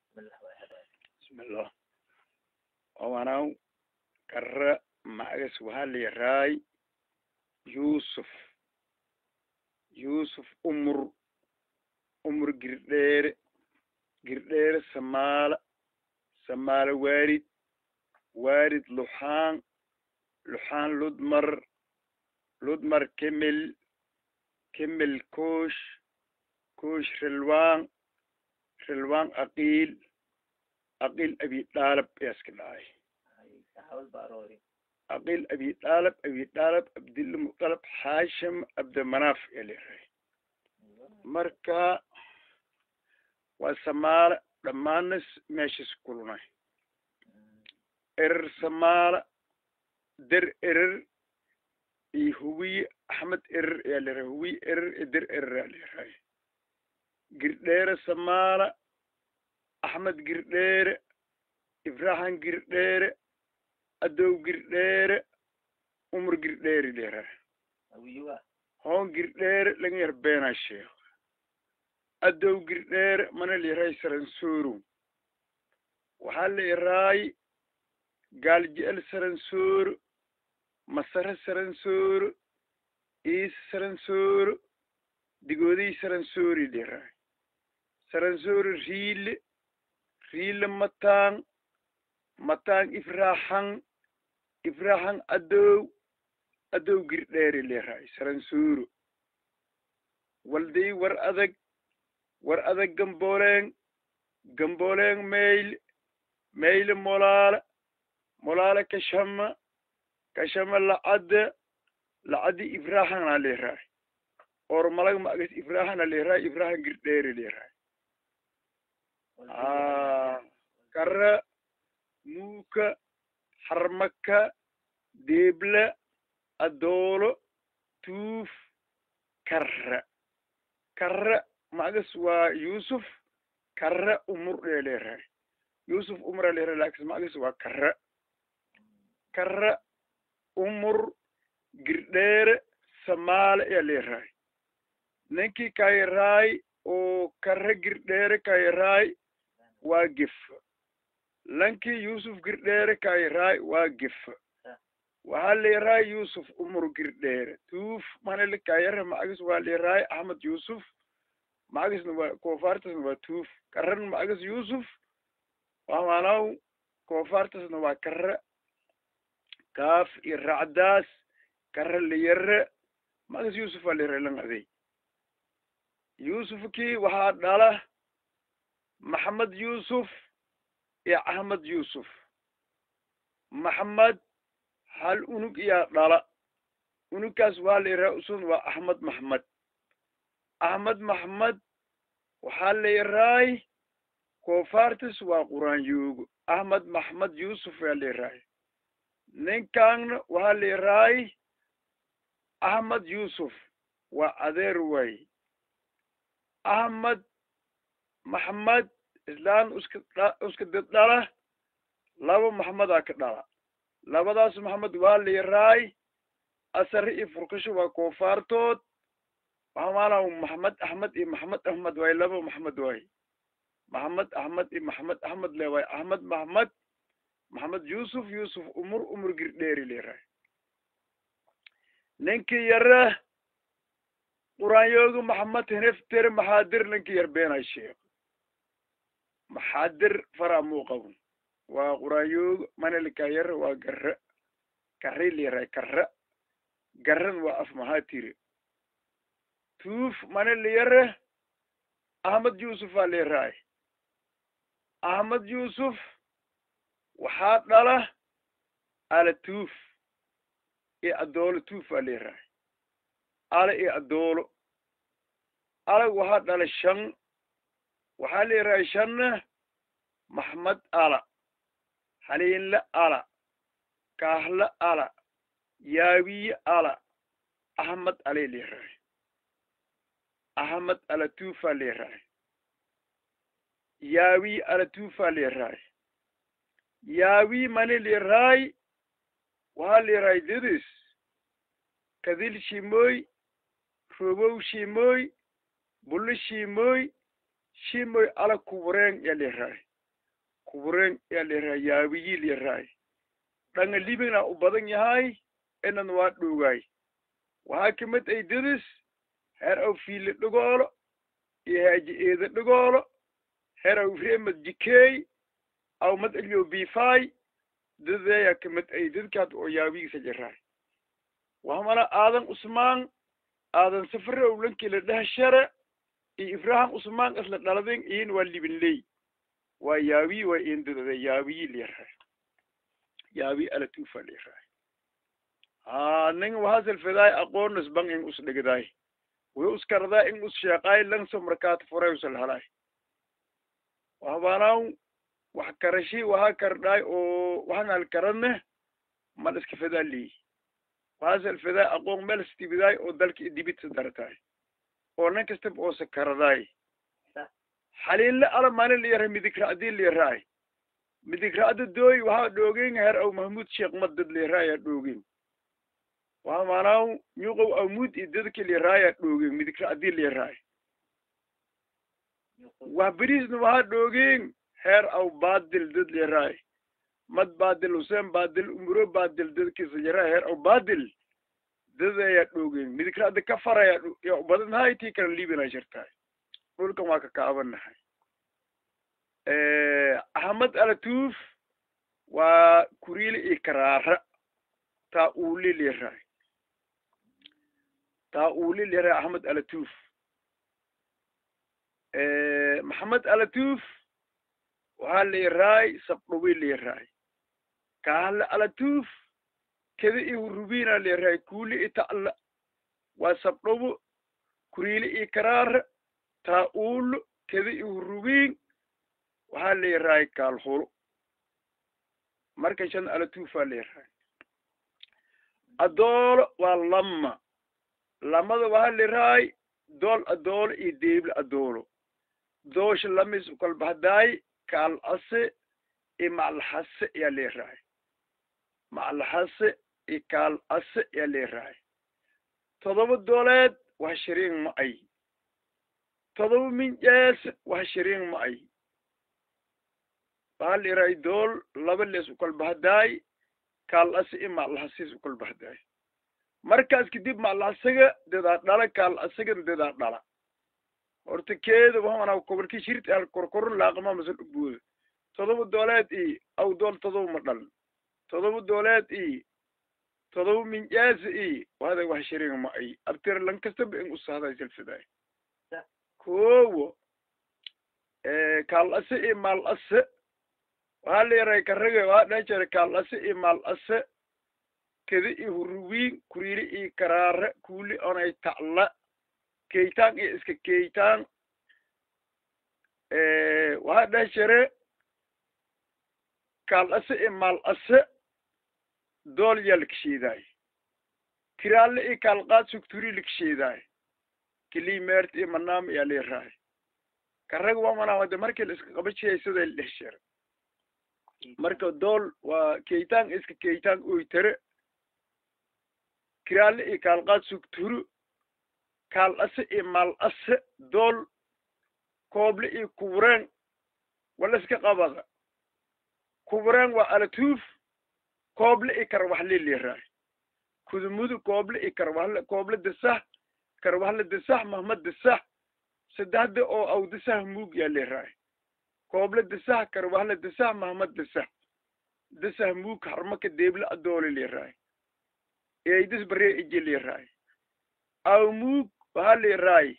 bismillah owanaw kara magas waxaa layaraay yusuf yusuf umur umur girdheere girdheere samaala samaala waarid waarid luxaan luxaan ludmar ludmar kemel kemel koosh koosh relwaan relwaan aqiil aqiil abi dhaalab yaaska dhacay aqiil abi dhaalab abi dhaalab abdilla mutalab xaashim abdimanaaf yaa leeyahay marka waa samaala dhammaanas meeshas kulunay erer samaala der erer iyo huwiye axmed erer yaa leeyahay huwiye erer iyo der erer yaa leeyahay girdheere samaala axmed girdheere ibrahim girdheere adow girdheere umar girdheere leeyahay hoon girdheere laga yar beenaa sheekh adow girdheere mana leerahay saransoro waxaa leeraay gaaljecel saransoro masare saransoro iis saransoro digoodey saransori leeraay saransoro riile riile mataan mataan ifraxan ifraxan adow adow girdheere leeraay saransoro walday war adag war adag gambooleng gambooleng mayle mayle molaala molaala kashama kashama lacadda lacaddi ifraxana leeraay or malag magas ifraxana leeraay ifraxan girdheere leeraay kara muuka harmaka deebla adoolo tuuf karra karra magas waa yusuf karra umur ee leerahay yusuf umra leerahay laakis magas waa karra karra umur girdheere samaale ayaa leerahay ninkii kayaraay oo karra girdheere kayaraay waa gefa lankii yusuf girdheere kayaraay waa gefa waxaa leerahay yusuf umur girdheere tuuf manele kayara macagas waa leerahay axmed yusuf macagasna waa koofaartasna waa tuuf karran macagas yusuf wamanaw koofaartasna waa karra kaaf iyo racdaas karra liyare macagas yusuf waa leerahay lang adey yusufkii waxaa dhala maxamed yusuf iyo axmed yusuf maxamed hal unug iyaa dhala unugkaas waa layaraha usun waa axmed maxmed axmed maxmed waxaa layaraay koofaartis waa quraan yoogo axmed maxmed yusuf yaa layaraay ninkaanna waxaa layaraay axmed yusuf waa adeer waay axmed maxmed islaan uska uska dad dhala laba maxmedaa ka dhala labadaas maxamed waa layaraay asare iyo furkasho waa koofaartood waxamaala maxamed axmed iyo maxamed axmed waay laba maxamed waay maxamed axmed iyo maxamed axmed le waay axmed maxmed maxamed yusuf yusuf umur umur girdheeri layaraay ninkii yare quraanyooga maxamed heneftere maxaadir ninkii yar beenay sheekh maxaadir fara muu qabon waa quraanyooga manelka yare waa garra karri layaraay karra garran waa af maxaa tiri tuuf manele yare axmed yusuf aa layaraay axmed yusuf waxaa dhala ala tuuf iyo adoolo tuuf aa layaraay ala iyo adoolo alag waxaa dhala shan waxaa layaraay shanna maxmed ala haliinle ala kaahle ala yaawiye ala axmed alay layaraay axmed ala tuufaa layaraay yaawi ala tuufaa layaraay yaawi mani layaraay waxaa layaraay didis kadil shimoy robow shimoy bulo shimoy shimoy ala kubureen ya layaraay kubureen yaa leerahay yaabiyi leerahay dhanga libina u badan yahay inan waa dhoogaay waxaa kamid ay dadis heer aw fiile dhigoolo iyo haaji eeda dhigoolo heer aw reemad jikeey aw mad elyo bifaay dadeeyaa kamid ay dadkaad oo yaabigiisa jiraay wahamana aadan usmaan aadan safare owlankila dhahshare iyo ibrahim usmaan isla dhaladeen iyin waa libinley waa yaabi waa indadada yaabiyi leerahay yaabi alatufa leerahay ha ning wahasal fedaay aqoonas bang in us dhigdaay way uskardaa in us sheeqaay langso markaat furay usal halaay wahabanaaw wax karashi waha kardhaay oo waxan hal karanne mal iska fedaa leeyi wahasal fedaay aqoon meel stibidaay oo dalka dibidsa darataay oo nin kastaba oo sakaradaay xaliinle ala maalin liyara midigra'dii liyaraay midigra'da dooy waxaa dhoogin heer aw mahmuud sheekh madad liyaraaya dhoogin waxa maanaaw nyuqow awmuud iyo dadki liyaraaya dhoogin midigra'dii liyaraay wax beriisna waxaa dhoogin heer aw baadil dad liyaraay mad baadil huseen baadil umuro baadil dadkiisa yaraay heer aw baadil dadaya dhoogin midigra'da ka faraya ya badanhay tii kala liibina jirtaay dhulkan waa ka kaabanahay ahmed alatuuf waa kuriile iyo karaara taa uuli liraay taa uuli liraay ahmed alatuuf maxamed alatuuf waxaa liraay sabdhubi liraay kahle alatuuf keda iyo rubina liraay kuuli iyo ta'la waa sabdhubo kuriile iyo karaara taa uulu keda iyo rubiin waxaa leerahay kaalhulo marka shan alatuufaa leerahay adoolo waa lama lamada waxaa leerahay dool adoolo iyo deeble adoolo doosha lamis ukalbahdaay kaal ase iyo macalhase yaa leerahay macalhase iyo kaal ase yaa leerahay todoba dooleed waa shiriin ma ay todoba minjees wax shiriin ma ay waxaa liray dool laba lees ukalbahdaay kaal ase i macalhasiis ukalbahdaay markaas kadib macalhasaga dadaa dhala kaal asagan dadaa dhala horta keeda waana kobarki shirti al korkoron laaqama masal ubooda todoba dooleed i aw dool todoba ma dhalan todoba dooleed i todoba minjees i wada wax shiriin ma ay abtir lan kastaba in usahday silfidaay kowo kaal ase iyo maal ase waxaa leeray karage waxaa dhan jira kaal ase iyo maal ase keda iyo huruwiin kuriili iyo karaare kuuli onay ta'la keytaan iyo iska keytaan waxaa dhan jire kaal ase iyo maal ase dool yaa lakasheedaay kiraalle iyo kaalqaad sugturi lakasheedaay kilii meert iyo manaam yaa leerahay karag waa manawade markii la iska qaba jiyay sida la dhex jira marka dool waa keytaan iska keytaan oy tere kiraalle iyo kaalqaad sugturu kaal ase iyo maal ase dool kooble iyo kubureen wala iska qabada kubureen waa alatuuf kooble iyo karwaxle leerahay kudumudu kooble iyo karwaxle kooble dasah karwaxle dasah mahmad dasah saddexda oo aw dasah muug yaa leerahay kooble dasah karwaxle dasah mahmad dasah dasah muug harmaka deeble adoole leerahay eeydis baree ije leerahay aw muug waxaa leerahay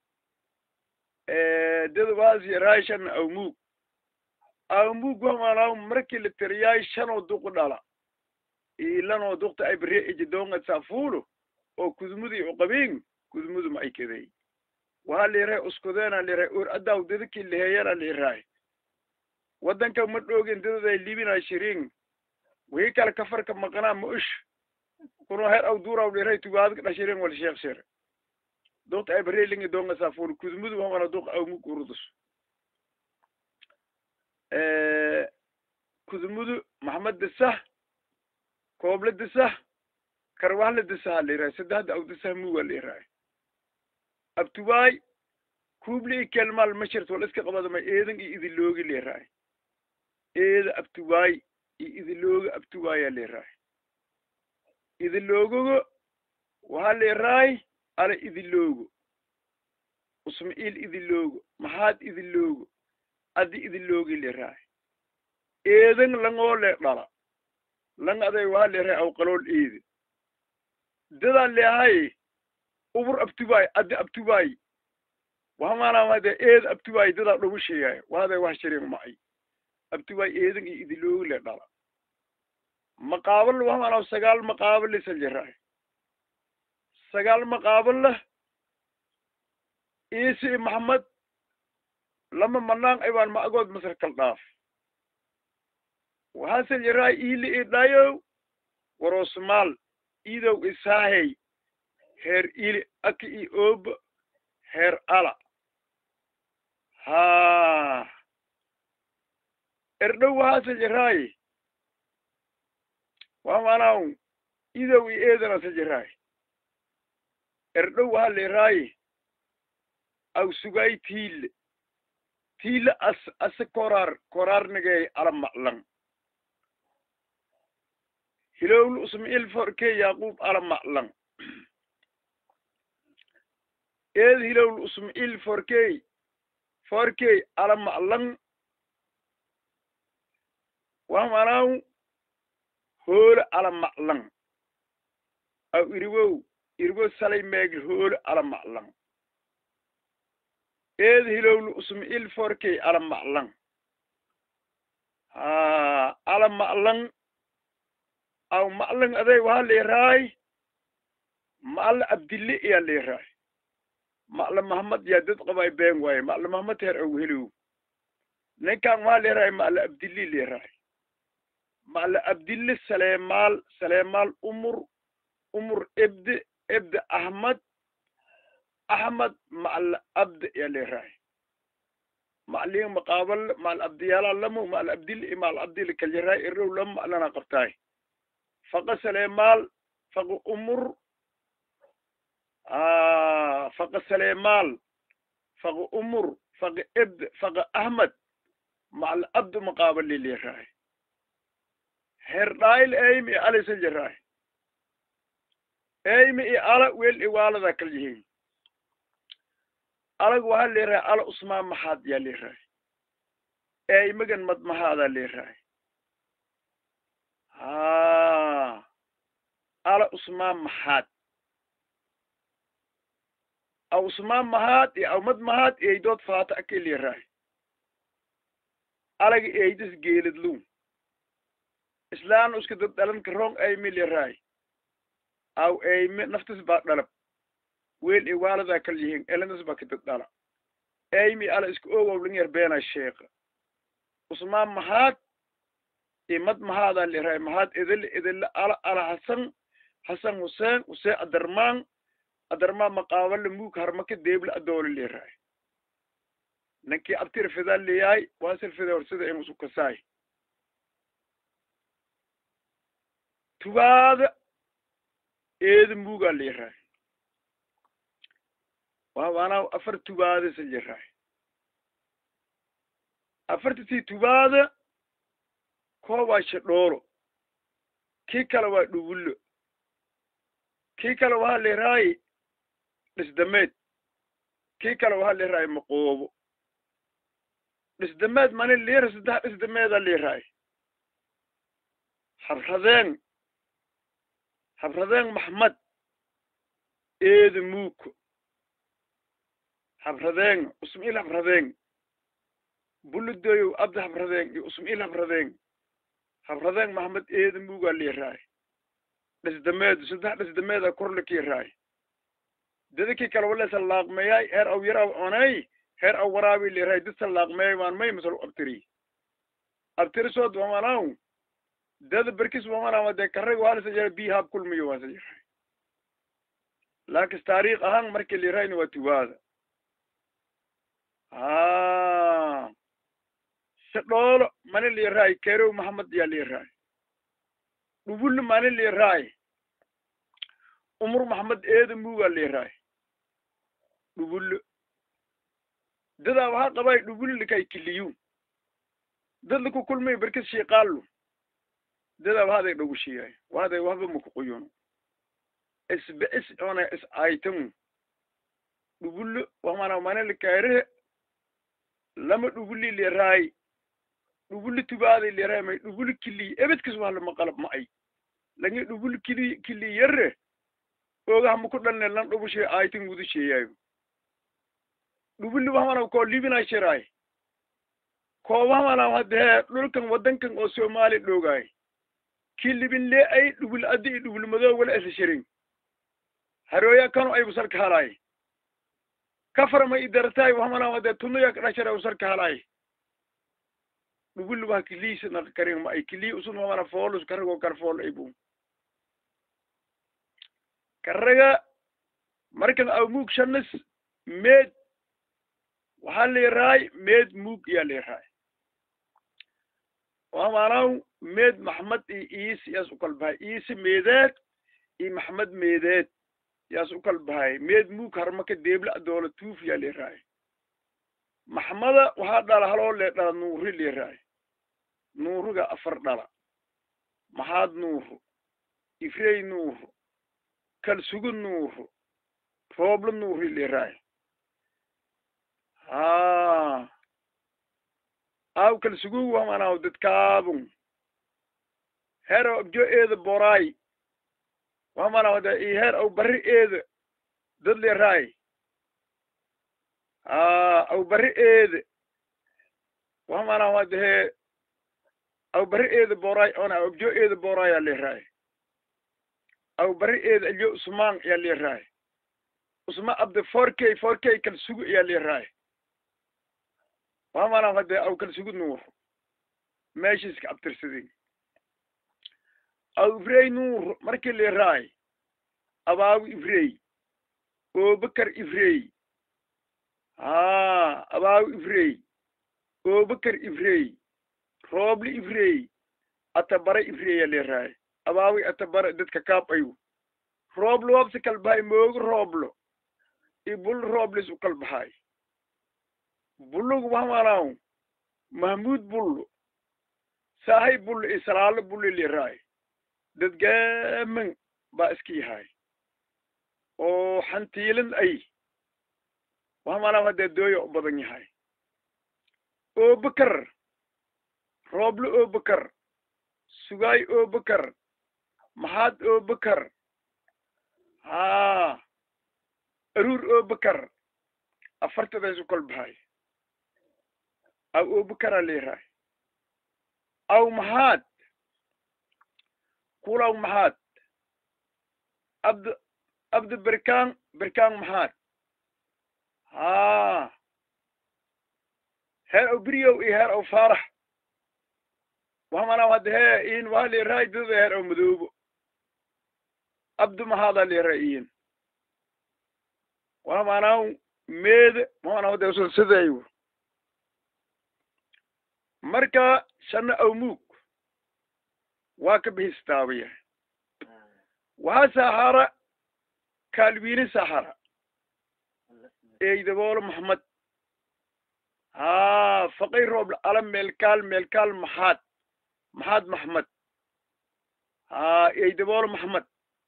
dada waas yaraay shan aw muug aw muug wamaanaw markii la tiriyaay shanoo duq dhala ilanoo duqta ay baree ije doonga saafuulo oo kudumudi uqabiin kudumudu ma ay kedey waxaa leerahay uskudeena leerahay or adaaw dadakii leheeyana leerahay waddanka ma dhoogin dadaday libina shiriin wii kale kafarka maqnaa ma ush kuno her aw duuraw leerahay tugaadka dha shiriin wal sheekh shir duqta ay baree lingi doonga saafuulo kudumudu wamana duq aw mug urudus kudumudu maxamed disah kooble disah karwaxle disaha leerahay saddexda aw disah muga leerahay abtuwaay kuubli i kelmaal ma jirto wala iska qabada ma eedan iyo idiloogi leerahay eeda abtiwaay iyo idilooga abtiwaayaa leeraay idiloogogo waxaa leeraay ala idiloogo usma'iil idiloogo maxaad idiloogo addi idiloogi leeraay eedan langoo le dhala lang aday waxaa leeraay aw qalool eede dadaa leehay ubur abtiwaay addi abtiwaay waxamaanaamade eed abtiwaay dadaa dhogu sheegaayo waaday wax shireen macay abtiwaay eedan iyo idiloogi le dhala maqaabal waxamaanaa sagaal maqaabal lisa jiraay sagaal maqaabal lah iisi maxamed lama manaan aybaan ma'agood masar kal dhaaf waxaase jiraay iili i dhayow warosmaal iidow isaahey heer ili aki i ooba heer ala haa erdhow waxaase jiraay waa maanaaw idow i eedanase jiraay erdhow waxaa leeraay aw sugaay tiile tiile as ase koraar koraarnigey ala maclan hilowlu usma'iil forkey yaquub ala maclan eed hilowlu usma'iil forkey forkey ala maclan waa maanaaw hoole ala maclan aw iriwow iriwo salay meegl hoole ala maclan eed hilowlu usma'iil forkey ala maclan haa ala maclan aw maclan aday waxaa leeraay macla abdille iyaa leeraay macla mahamad yaa dad qabay been waaye macla mahamad heer aw helow ninkan waxaa leeraay macla abdille leeraay macla abdille saleemaal saleemaal umur umur ebde ebde ahmad ahmad macla abde yaa leeraay macliin maqaabal macal abdiyaala lamo macal abdil iyo macal abdil kaljaraay erow lama maclana qabtaay faqa saleemaal faqa umur faqa saleemaal faqa umur faqa ebde faqa ahmad macal abdu maqaabal leleeraay herdhaayl eymi iyo alisa jaraay eymi iyo ala wel iwaalada kal yihiin alag waxaa leerahay ala usmaan maxaad yaa leerahay eymagan mad mahaadaa leerahay haa ala usmaan maxaad aw usmaan mahaad iyo aw mad mahaad eydood faata ake leerahay alaga eydas geeladlum islaan uska dad dhalanka rong eymi leerahay aw eyme naftis baa dhalab weel iwaaladaa kal yihiin elenas baa kadad dhala eymi ala iska owowling yar beena sheeka usmaan mahaad imad mahaadaa leerahay mahaad edele edele ala ala hasan hasan huseen huseen adarmaan adarmaan maqaabale muug harmaka deebla adoole leerahay ninkii abtir fidaa leeyahay waasir fida horsida in isu kasaay tubaada eeda muugaa leerahay waa waanaa afar tubaada sa jiraay afartatii tubaada koo waa shadhoolo kii kale waa dhugullo kii kale waxaa leeraaye dhisdameed kii kale waxaa leeraaye maqoobo dhisdameed mani liira saddex dhisdameeda leeraaye habradeen habradeen maxmed eeda muuko habradeen usmail habradeen buludoyow abdi habradeen iyo usmail habradeen habradeen maxmed eeda muugaa leeraay dhisdameedu saddex dhisdameeda korlakiiraay dadakii kale walesa laaqmeeyay heer aw yaraw onay heer aw waraabi leeraay dad salaaqmeeyay waan may masal abtiri abtirisood wamanaw dada berkis wamanaw dee karrag waalasa jira bi haab kulmiyo waasa jiraay laakis taariikh ahaan markii leeraayna waa tuwaada a shadhoolo mani leeraay kerow maxamed yaa leeraay dhubullo mani leeraay umur maxamed eeda muugaa leeraay dhubullo dadaa waxaa qabay dhubullo likay kiliyu dad laku kulmay berkis shiiqaalu dada wahaday dhogu shiyay wahaday wahba maku quyuno isbe is ona is aytamu dhubullo wamana manali kaire lama dhubuli leraay dhubuli tubaaday leraay may dhubuli kili ebedkis wahla maqalab ma ay langi dhubuli kili kili yerre oga hamaku dhalne lan dhubushe aytan gudu sheeyayo dhubuli wamana ko libina shiraay ko wamana hadee dhulkan wadankan oo soomaali dhoogaay kilibin lee ay dhubul addi i dhubul madoo wala isa shirin harooya kano ay busarka halaay kafarma i darataay wamana hadee tunuya kadhashara usarka halaay dhubul wah kiliisa naqa karin ma ay kilii usun wamana foolus karago kar fool ay bu karaga markan aw muug shanis meed waxaa leeraay meed muug iyaa leeraay wamanaw meed maxmed iyo iisi yaas ukal bahay iisi meedeed iyo maxmed meedeed yaas ukal bahay meed muug harmaka deebla adoola tuuf yaa leeraay maxmada waxaa dhala haloo lee dhala nuuri leeraay nuuriga afar dhala maxaad nuuru ifrey nuuru kalsugu nuuru roobla nuuri leeraay ha aw kalsugu wamanaw dadkaabun hero abjo eeda boraay wamanaw hade i her aw barri eeda dad leeraay ha aw barri eeda wamanaw hade aw barri eeda boraay ona aw abjo eeda boraaya leeraay aw barri eeda alyo usmaan yaa leeraay usma abde four k four k kalsugu yaa leeraay wamana hade aw kalsugu nuur meeshiiska abtirsadin aw ifrey nuur markii leeraay abaagu ifrey obakar ifrey ha abaagu ifrey obakar ifrey roobli ifrey atabara ifreya leeraay abaawi atabara dadka kaab ayu rooblo wabsi kalbahay moogu rooblo i bul rooblis u kalbahay bullug wamanaw mahmuud bullo saahay bullo i salaalo bullo leraay dad gaaman baa iska yahay oo xantiilan ay wamanaw haddee dooya u badan yahay obakar rooblo obakar sugaay obakar maxaad obakar ha aruur obakar afartadaas u kol bahay aw obakara leeraay aw maxaad kulaw maxaad abd abdi berkaan berkaan maxaad ha heer aw beriyow iyo heer aw faarax wamanaw hadda hee in waa leeraay dada heer aw madoobo abdu maxaada leeraay iyin wamanaw meede wamanaw hadda usul sidayu marka shana aw muug waa ka bixi staabiya waxaa sahara kaalwiini sahara eydaboolo maxmed ha faqay roob ala meelkaal meelkaal maxaad maxaad maxmed ha eydaboolo maxmed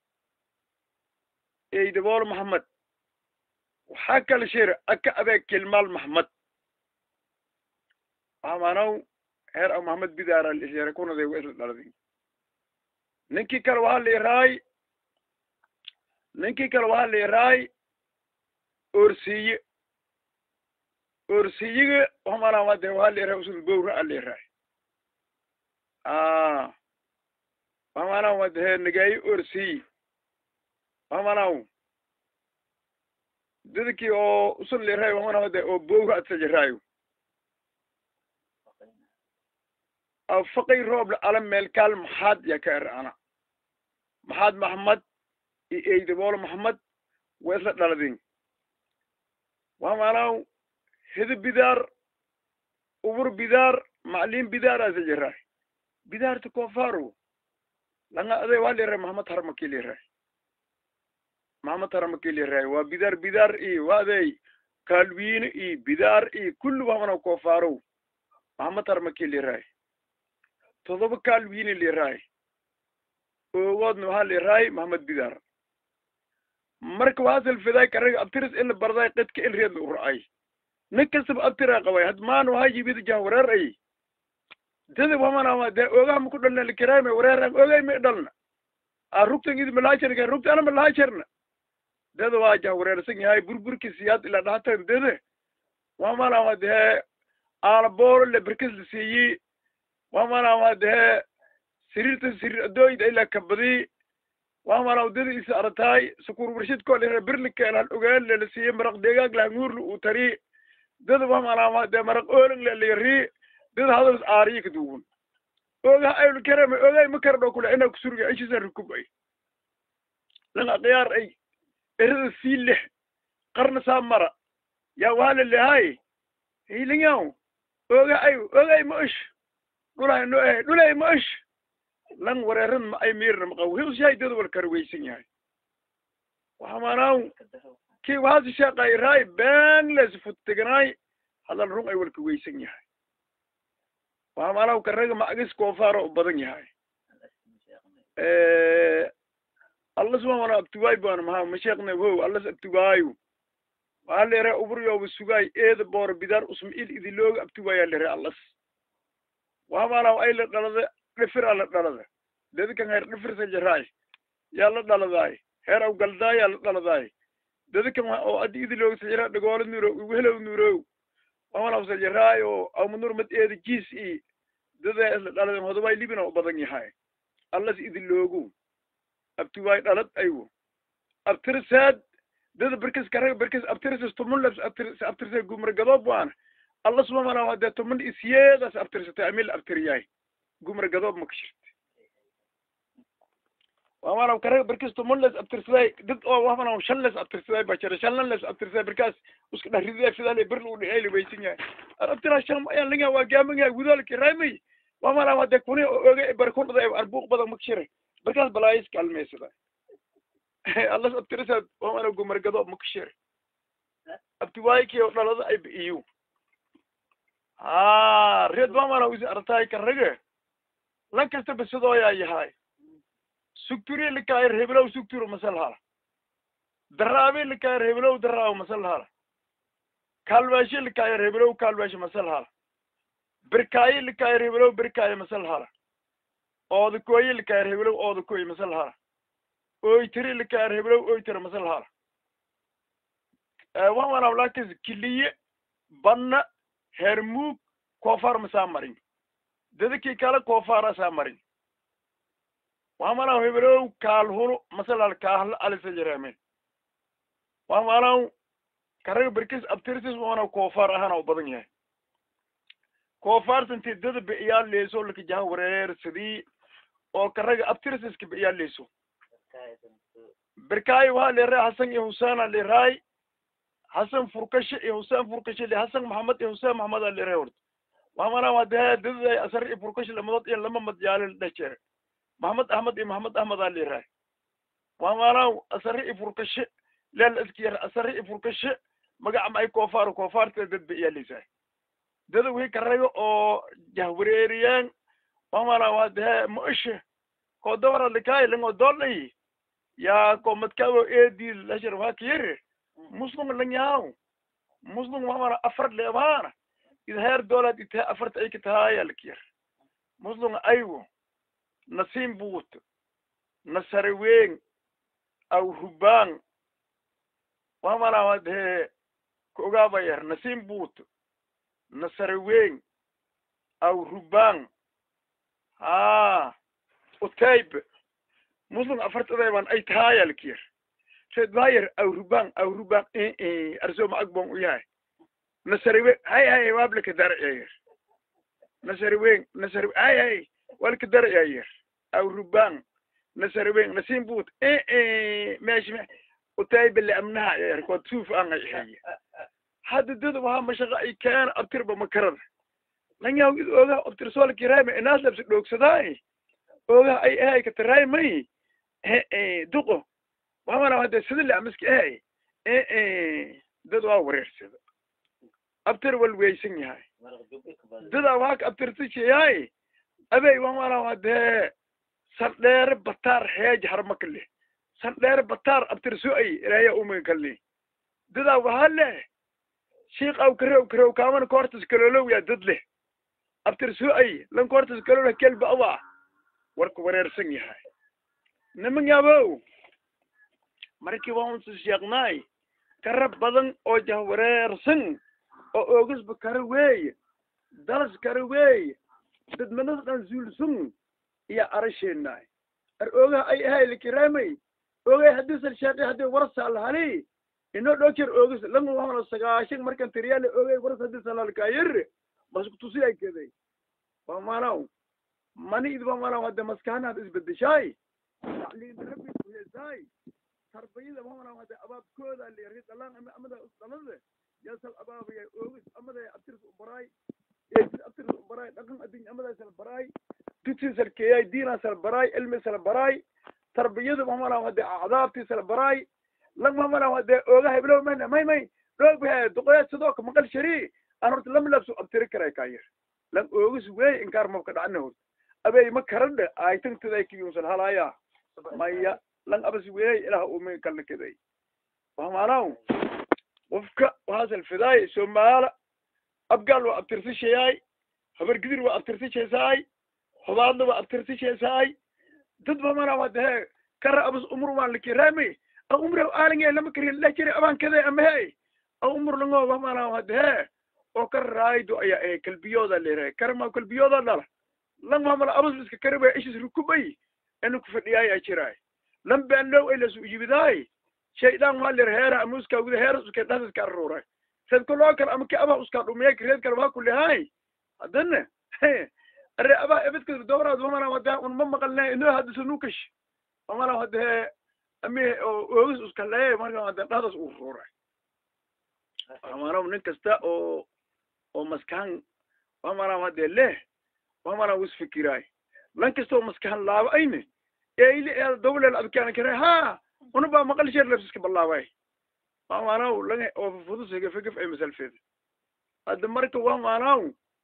eydaboolo maxmed waxaa kala shir aka abeeg kilmaal maxmed amanaw heer aw maxmed bidaara lishere kunaday wa isla dhaladi ninkii kale waxaa leeraay ninkii kale waxaa leeraay orsiye orsiyiga wamana wade waxaa leeraay usul bowra a leeraay a wamana wade he nagayi orsiy wamanaw dadkii oo usul leeraay wamana wade oo bowra adsajaraayo aw faqay rooble ala meelkaal maxaad yaa ka er ana maxaad maxmed iyo eydaboolo maxmed waa isla dhaladin wamanaw hida bidaar ubur bidaar macliin bidaar asa jiraay bidaarta koofaro langa aday waa leeraay maxamed haramaki leeraay maxamed haramaki leeraay waa bidaar bidaar iyo waa aday kaalwiine iyo bidaar iyo kulli wamanaw koofaro maxamed harmaki liraay todoba kaal wiini liraay oogoodna waxaa liraay maxamed bidaar marka waxaa salfiday karaga abtiris ila barday qidka il reedna u ra'ay nin kastaba abtiraa qabay had maana waxaa yimid jah wareer ay dada wamana dee oogaha maku dhalna likiraame wareeran oogay ma dhalna a rugtan idi malaajarka rugta ana malaajarna dada waa jah wareersan yahay burburki siyaad ilaa dhahatan dada wamana dee aana boolo le berkes la siiyey wamana dee siriirta siriir adooyda ilaa kabadi wamana dada isa arataay sukur warshid koo lera birlika ilaan ogaan le la siiyey maraq deegaag lahanguurla uu tari dada wamana dee maraq oolang le layari dada hadalas aariyi kaduwan ogaha ayl karama ogay ma karadho kule ina kusurga ishisa rukub ay langa khiyaar ay erada sii lix qarna saa mara yaa waa la lehay hilinyaw oga ay ogay ma ish dhulay no eh dhulay ma ish lan wareeran ma ay miirna ma qaw hilshay dada wal karweysan yahay waxamaanaw kii waxaasi sheeqay raay bangles futtiganaay hadal run ay walka weysan yahay waxamaanaw karaga macgis koofaaro u badan yahay allas wamana abtuwaay baan maha masheekna wow allas abtuwaayo waxaa lere ubryoba sugaay eeda booro bidaar usma il idilooga abtuwaayaa lere allas waxamaanaw ay la dhalada dhifira la dhalada dadkan heer dhifirsa jaraay yaa la dhaladaay heer aw galdaay yaa la dhaladaay dadkan oo addi idilooga sajara dhagoolo nuuro uhelow nuurow waxamaanaw sajaraay oo awmanur mad eeda jiis i dada isla dhaladan hodobay libina u badan yahay allas idiloogu abtuwaay dhalad aywo abtirsaad dada berkes karaga berkes abtirsas tumun labs abtirs abtirsa gumragadoob waan alla sumamana dee tumun isyeedas abtirsatay amil abtiryaay gumragadoob makashirte wamana karaga berkes tumun les abtirsaday dad oo wamana shan les abtirsaday bajara shanlan les abtirsaday berkaas uska dharidee fidale bir lu dhihay libaysan yahay abtira shan ayaan linga waa gaamanga gudaalki raymay wamana dee kuni oga barkundhada arbuuq badan makashire berkaas balaayis kalmeysada allas abtirisaad wamana gumargado makashire abtiwaayki oo dhalada ay bi'iyu ha reed wamana usi artaay karage lan kasta basadooyaa yahay sugturi likaayar hebelow sugturo masal hala daraabe likaayar hebelow daraawo masal hala kaalwaashe likaayar hebelow kaalwaashe masal hala birkaaye likaayar hebelow birkaaye masal hala oodakooye likaayar hebelow oodakooye masal hala oytiri likaayar hebelow oytira masal hala wamana lakis kiliye banna hermuug koofar masaa marin dadakii kale koofara saa marin wamanaw hebelow kaalhulu masalal kaahla alisa jaramen wamanaw karaga berkis abtirsis wamanaw koofar ahana u badan yahay koofarsanti dada bi'iyaa leeso laka jaha wareer sidii oo karaga abtirsiska bi'iyaa leeso berkaayo waxaa leeray hasan iyo husaana leeraay hasan furkashe iyo husaan furkashe le hasan maxamed iyo husaan maxamed a leeray horta wamana wadaha dadaday asar iyo furkashe lamadood iyo lama madyaale la dheh jere maxamed ahmed iyo maxamed ahmed aa leeraay wamanaw asare iyo furkashe leel iskiyar asare iyo furkashe magaca ma ay koofaaro koofaarta dad bi'iyaa leesaay dada wixii karaga oo jahwareeriyaan wamana waa dehe maishe ko dawara likaay lango dolay ya ko madkawo eedi lashar waa kiyere muslim lanyahaw muslim wamana afar leebaana ida heer doolad itaha afarta ay katahaaya lakiyar muslim aywo nasim buut nasareweng aw rubang wamana waa dehe ka ogaabayar nasim buut nasareweng aw rubang ha utayb muslim afartadayban ay tahaaya lakiyar red bayer aw rubang aw rubang arsoma agbon u yahay nasariwe hay hay wablaka darciyayar nasariweng nasari hay hay walka darciyayar aw rubang nasariweng nasim but meshi utayba liamnaha yar kod suuf anga ihaya hadda dada waha mashaqa ay keena abtirba makarada lanyaw id ogaha abtirsool kirayma inaas labsi dhoogsadaay ogaha ay ahay kataraymay duqo wamana hade sida le amaski ahay dad waa wareersada abtir wal weysan yahay dada waak abtirtishayaay abey wamala hadee sandheere bataar heej harmakale sandheere bataar abtirso-ay ilahya uminkali dadaa wahaa leh shiik aw karew karew kaamana koortas kalolow yaa dad leh abtirso-ay lan koortas kaloleh kelba awa warka wareersan yahay niman yabow markii waa unsa sheeknaay kara badan oo jahwareersan oo oogisba kara weeye dalas kara weeye dadmanada dhan zuulsun iyo arasheenaay ar oogaha ay ahay likiraamay oogay haddii sal sheekay haddii warsaal hali inoo dhokir oogis lama wahana sagaashan markan tiriyaale oogay waras haddii salalkaayir masku tusi ay keday waa maanaw mani id waa maanaw hadda maskahanaad isbedeshaay tacliin rabbi kuhesaay tarbiyada waa maanaw hadda abaabkooda leerid dhalaan ama amada usdhalade yasal abaabaya oogis amada abtirs ubaraay eesis abtirs ubaraay dhaqan adin amada sal baraay dugsi sal keeyay diina sal baraay cilmi sal baraay tarbiyada waa maanaw hadda acdaabti sal baraay lang waa maanaw hadda ooga heblow mana may may dhoog bahe duqoyaad sidoo ka maqal sharii aan horta lama labso abtiri karay kaayir lan oogis wey inkaar mabka dhacna hort abey ma karadhe aytangtaday kiyunsan halaya maya lan abas wey ilaah umi kalna keday wahmaanaw qofka waxaasal fidaay somaala abgaal waa abtirsishayaay habargidir waa abtirsishaysaay hobaadna waa abtirsishaysaay dad bamana wadahe kara abas umur waan likiraami a umre aalinge lama karin lajiri abaan kade amahe a umur lango wamana wadahe oo ka raaydo ayaa ahe kalbiyooda leerahay karama kalbiyooda dhala lan mamala abas iska karibaya ishis rukubay inu kufadhiyaay ay jiraay lan baanlow ay lasu ujibidaay shaydaan waa ler heera ama uskaa guda heeras uska dhas iska aruuray sad kaloo kale ama ki abaa uskaa dhumiyay kareed kale waa kulehay haddana are abaa ebedka dowraad wamana wada un ma maqalne inoo hadisa nukash wamana wadahe ami oo oogis uska lee marka wada dhahdas uu ruuray wamana nin kasta oo oo maskahan wamana wade leh wamana wis fikiraay lan kasta oo maskahan laaba ayne eili ee dowlel adkaana kare ha una baa maqal sheer labsiska ballaabay wamanaw lang oo fudus hegefegef ay masalfeed hadda marka wamanaw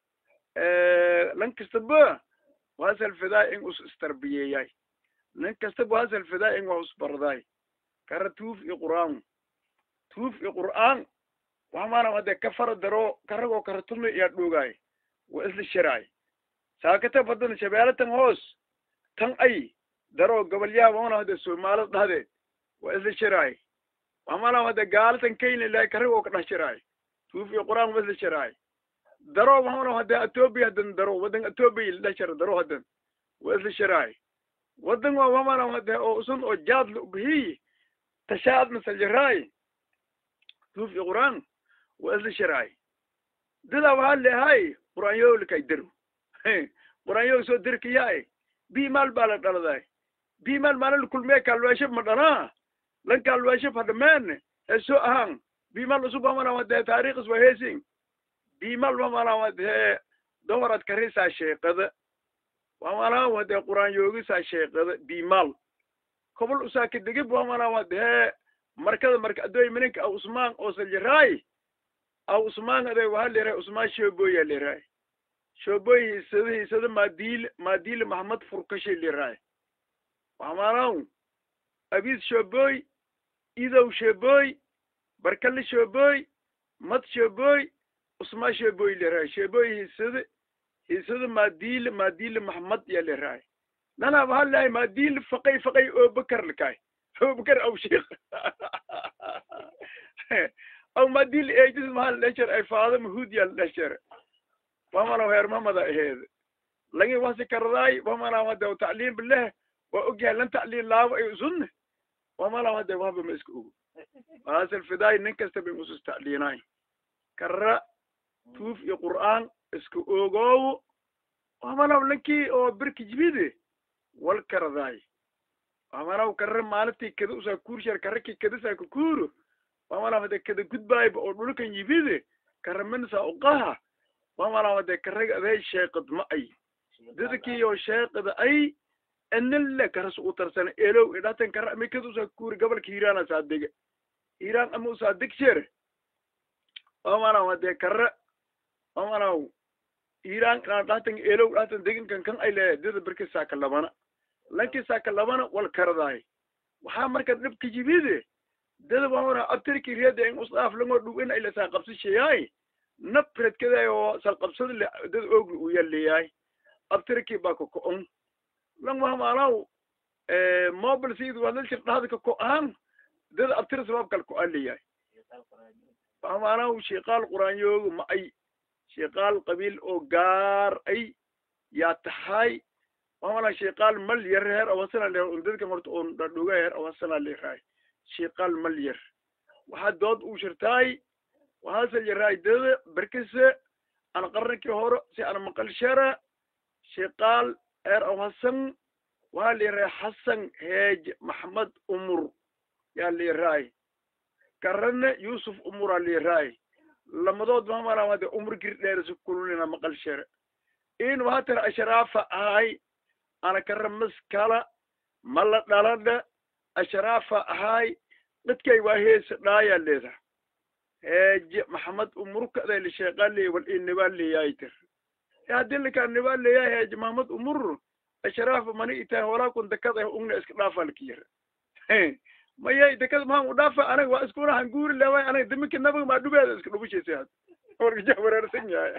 lan kastaba waa salfidaay in us istarbiyeeyay nin kastaba waa salfidaay in waa usbardaay kara tuuf iyo qur'aan tuuf iyo qur'aan wamana hade kafara daro karagoo karatumi iya dhugaay wa isla shiraay saakata badan shabeelatan hoos tan ay daro gobolyaha wamana hade soomaalida dhahdeed wa isla shiraay wamana hade gaalatan kenya ilahay karagoo ka dhah shiraay tuuf iyo qur'aan wa isla shiraay daro wamana hade ethiopia hadan daro wadan ethiopia la shira daro hadan wa isla shiraay wadan waa wamana hade oo usun oo jaad la ubihiy tashaad masal jiraay tuuf iyo qur'aan wa isla shiraay dadaa waxaa leehay qur'aanyow likay daro qur'aanyow soo dirkayaay bimaal baa la dhaladay bimaal maala lakulmee kaalwaashab ma dhanaa lan kaalwaashab hadhameen ee soo ahaan bimaal usub wamana wadee taariikhis waa heesing bimaal wamana wadee domarad karisaa sheeqada wamana wadee qur'aanyoogisaa sheeqada bimaal kobol usaa kadegib wamana wadee markada marka adoy mininka aw usmaan oo saljiraay aw usmaan aday waxaa leerahay usmaan shoboya leerahay shoboy hiisada hiisada maadiil maadiil maxamed furkashay leerahay wamanaw abiis shoboy idow shoboy barkale shoboy mad shoboy usmaan shoboy leerahay shoboy hiisada hiisada maadiil maadiil maxamed ya leerahay nana waxaa leehay maadiil faqay faqay oo bakar lakaay oo bakar aw sheekh aw madil ejis mahal dhasher ay faada mahud yal dhasher wamana heer mamada aheed lagi wasi kardaay wamana wada tacliim bileh wa ogyahay lan tacliim laabo ay usunne wamana wada wahba ma iska ogo waasal fidaay nin kasta bay usus tacliinaay karra tuuf iyo qur'aan iska ogoowo wamanaw lankii oo birki jibide wal kardaay wamanaw karra maalintii kada usaa kuursher karrakii kadasaa kukuuro wamana wade kada gudbaayba oo dhulkan yibide karaminsa uqaha wamana wade karaga aday sheeqad ma ay dadkiyo sheeqada ay enille karas u tarsana elow idhatan kara ama kada usaa kuuri gobolka hiiraan asaa dega hiiraan ama usaa degshere wamana wade kara mamanaw iran inaan dhahtan elow dhahtan deginkan kan ay leeyahay dada berki saaka labana lanki saaka labana wal karadaay waxaa marka dhibka yimide dada mamana abtirki riyada in usdaaf langoo dhow in ay lasaa qabsishayaay nabredkaday oo salqabsada le dada ogli u yaleeyahay abtirki baa ka ko-on lang mamanaw mobile sid wadalshir dhahda ka ko-aan dada abtira sabab kal ko-aan leeyahay mamanaw sheekaal quraanyooga ma ay sheekaal qabiil oo gaar ay yaa tahay mamana sheekaal mal yar heer awasana leer un dadkan horta oon dhadhuga heer awasana leeraay sheekaal mal yar waxaa dood uu shirtaay waxaase yaraay dada berkise aan qarninkii hore si aan maqal shara sheekaal heer awasan waxaa leeraay xasan heej maxmed umur yaa leeraay karane yusuf umuraa leeraay lamadood mamana wade umr girdheerisa kululina maqal shere in wahatara ashraafa ahay ana kara maskala mala dhaladha ashraafa ahay dadkay waa heesa dhaaya leeda heeje maxamed umur kaday la sheeqale wal inibaa leeyahay tir haddii lakaa nibaa leeyahay heeje maxamed umur ashraafa mani itahay walaa kun dakad ah ugna iska dhaafa lakiyar mayay dekada maxaan u dhaafa anaga waa iskuna hanguuri leeway anaga daminka nabaga maa dhubeeda iska dhubushaysay had warka jah wareersan yahay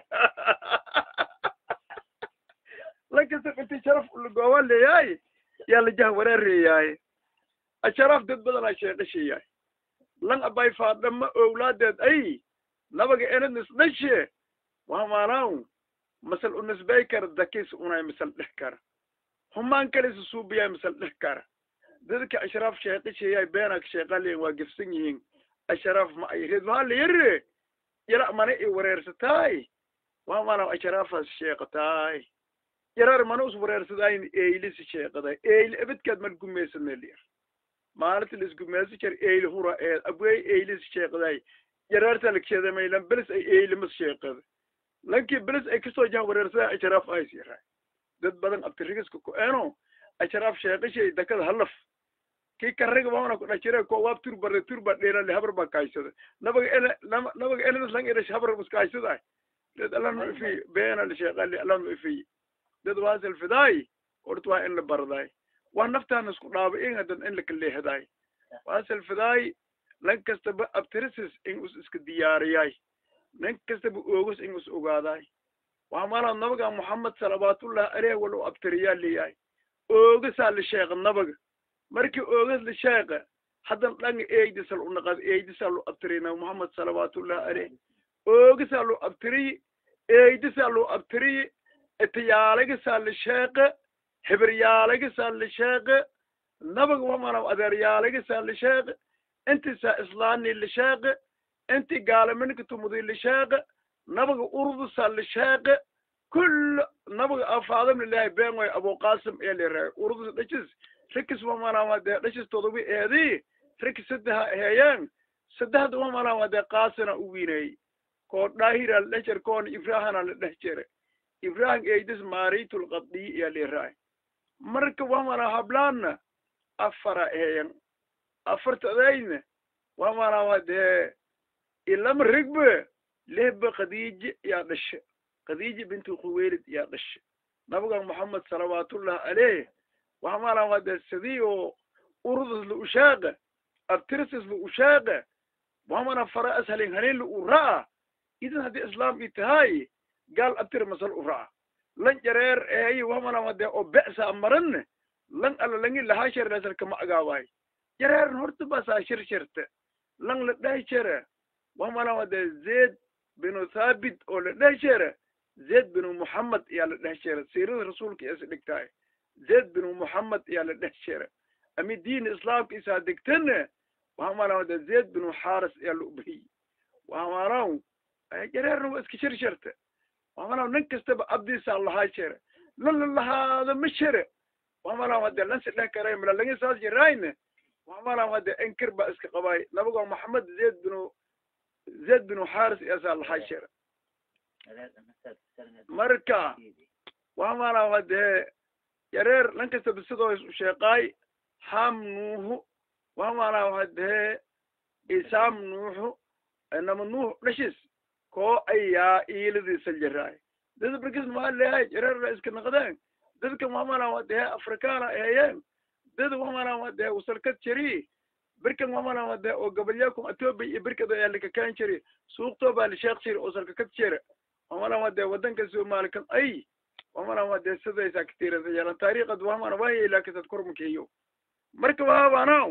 lankasta inti sharaf lagooba leeyahay yaa la jah wareereeyahay asharaaf dad badanaa sheeqashayahay lan abay faadhama owlaadeed ay nabaga enad nisdhashe waa maanaaw masal u nisbay kara dakis unay misal dhex kara humaan kalisa suubiyaay misal dhex kara dadka ashraaf sheeqashayaay beenak sheeqaleyen waa gefsan yihiin ashraaf ma ay reed waxaa la yare yara mana i wareersataay waa maanaaw ashraafaas sheeqataay yarar mana us wareersadayn eylisi sheeqaday eyli abadkaad mal gumaysaneliyar maalinta laisgumaysa jar eyli hura eed abwey eylisi sheeqaday yararta lagsheedamay lan belis ay eylimas sheeqada lankii belis ay kasoo jaha wareersadaa ashraaf ays yaraa dad badan abtirigiska ku-eeno ashraaf sheeqashay dakada halaf kii kariga mamana kudhajire ko waab turbare turba dheerale habar baa kaaysada nabaga ele nabaga eledas lang edash habar bas kaaysaday dad alanu ifi beenal sheeqali alanu ifi dad waasal fidaay horta waa in la bardaay waa naftaana isku dhaaba in hadan in laka leehdaay waasal fidaay lan kastaba abtirisis in us iska diyaariyay nin kastaba oogos in us ogaadaay waa maala nabaga moxamed salawaatullah aleyh wala u abtiriyaa leeyahay oogasaa la sheeqa nabaga markii oogas la sheeqa haddan dhanga eydisal u naqad eydisaa lu abtirina moxamed salawaatullah aleyh oogasaa lu abtiriyi eydisaa lu abtiriyi itayaalagisaa la sheeqa hebiryaalagisaa la sheeqa nabaga wamana adeeryaalagisaa la sheeqa intisaa islaani la sheeqa inti gaalaminka tumudi la sheeqa nabaga urdusaa la sheeqa kull nabaga afaadam lilahi been way abuqasim ee liraay urdus dhashis rikis wamana dee dhashis todoba eedi rikis saddeha heeyeen saddexda wamana dee qaasina u wiinay koo dhaahira la dheh jere koona ibrahana la dheh jere ibrahim eydis maritul qaddi iya liraay marka wamana hablaana afara eeyan afartadayna wamana dee ilama rigbe lehba khadiije yaa dhashe khadiije bintu khuweylid yaa dhashe nabigan moxamed salawaatullah aleyh wamana dee sidii oo urudus la ushaaqa abtirsis la ushaaqa wamana fara ashalin halin la u ra'a idan haddii islaam i tahay gaal abtir masal u ra'a lan jareer eeyi wamana dee oo be'sa maran lan alla langi lahaa sherlasal kama agaawaay jareeran horta basaa shir shirte lan la dheh jere wamana dee zeed binu thabit oo la dheh jere zeed binu muhammad ayaa la dheh jere siirada rasuulka is dhigtaay zeed binu muhammad ayaa la dheh jere ami diin islaamka isaa degtane wamana dee zeed binu xaaris ayaa la ubahiy wamanaw jareerna waa iska shir shirte wamana nin kastaba abdiisaa lahaa jere lan la lahaada ma jere wamana dee lansi dheh karay mala lagi saas jirayne wamana dee inkir baa iska qabaay nabigo maxamed zeed binu zeed binu xaaris iyaasaa lahaa jere marka wamana dee yareer lan kastaba sidoo is u sheeqaay ham nuuhu wamana dee isaam nuuxu nama nuux dhashis koo ayaa iiladiisa jiraay dad barkis maa lehay jirarla iska naqdeen dadka mamana waa dehe afrikaana eeyeen dad mamana waa dehe wasalkad jiri birkan mamana waa dehe oo gabalyakum ethiopia iyo birkada ayaa likakaan jiri suuqtoo baa lisheekh jiri oo salkakad jira mamana waa dehe wadanka somali kan ay mamana waa dehe sidaysaa katirasa yeelan taariikhad mamana waayay laakisad kormakeeyo marka waabanaw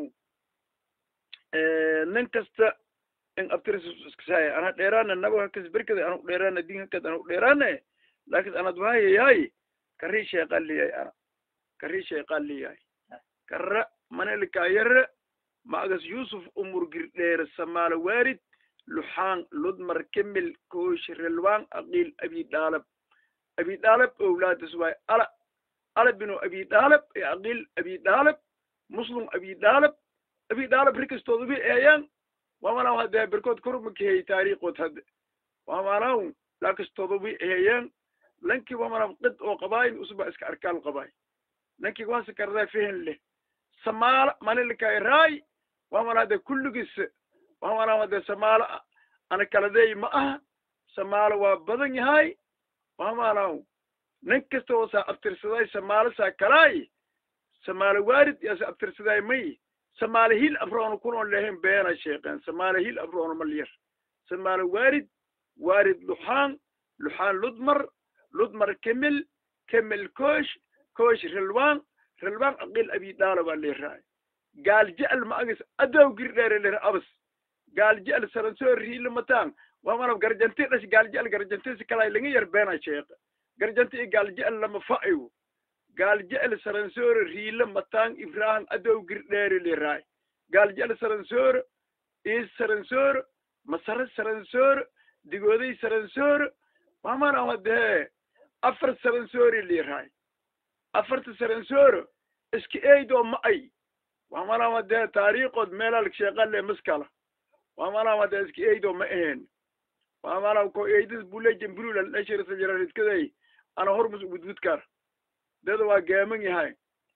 nin kasta in abtiriskasaya ana dheeraana nabo hakas birkada anu dheeraana din hakad anu dheeraane lakin anad wahayayahay kari sheeqaliyay ana kari sheeqaliyay kara manelkayare maagas yusuf umur girdheere samaala waarid luxaan ludmar kemil koosh relwaan aqil abi dhaalab abi dhaalab owlaadas waay ala ala binu abi dhaalab e aqil abi dhaalab muslim abi dhaalab abi dhaalab rikastooda bi eeyaan wamanaw hadee berkood kormakehey taariikhood hadde wamanaw lakastooda bi eeyaan lanki wamanaw qid oo qabaayin usba iska arkaal qabaay lanki wasa kardaa fehen leh samaala manilkay raay wamana hade kulligis wamanaw hade samaala ana kaladeey ma aha samaala waa badan yahay wamanaw nin kasta oo saa abtirsaday samaala saa kalaay samaala waarid yaa sa abtirsaday may samaala hil afroona kunoon lehen beena sheekeen samaala hil afroona malyar samaala waarid waarid luxaan luxaan ludmar ludmar kemil kemil koosh koosh relwaan relwaan aqil abi dhaala baa leeraay gaal jecel ma agis adow girdheere leer abas gaal jecel saransoo riila mataan wamanab garjanti dhash gaal jecel garjantisi kalay laga yar beena sheeqa garjanti i gaal jecel lama fa'iwo gaal jecel saransoore riila mataan ibrahim adow girdheere leeraay gaal jecel saransoore is saransoore masare saransoore digooday saransoore wamana hadee afar saransoore leeraay afarta saransoore iska eydoo ma ay wamana hadee taariikhood meelal sheeqale maskala wamana hadee iska eydoo ma aheen wamana ko eydis bulejan bululal dhashirisa jiraridkaday ana hormus gudgudkar dada waa geeman yahay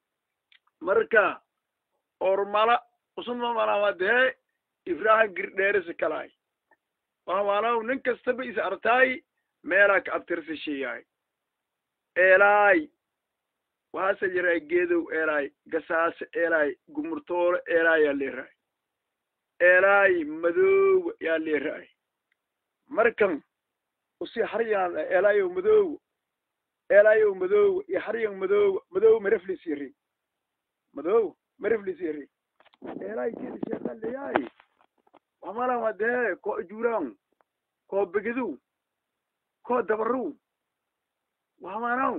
marka ormala usunma manawade ibrahim girdheerisa kalaay wamanaw nin kastaba is artaay meelaa ka abtirsa sheeyaay eelaay waxaase jiray geedow eelaay gasaase eelaay gumurtoolo eelaay yaa leeraay eelaay madoowa yaa leeraay markan usi haryaan eelayow madoowa eelayow madoowa iyo haryan madoowa madoowa mareflis yari madoowa mareflis yari eelaay kedi sheekaleyaay wamalan wadee ko ajuuraan ko begedow ko dabarow wamanaw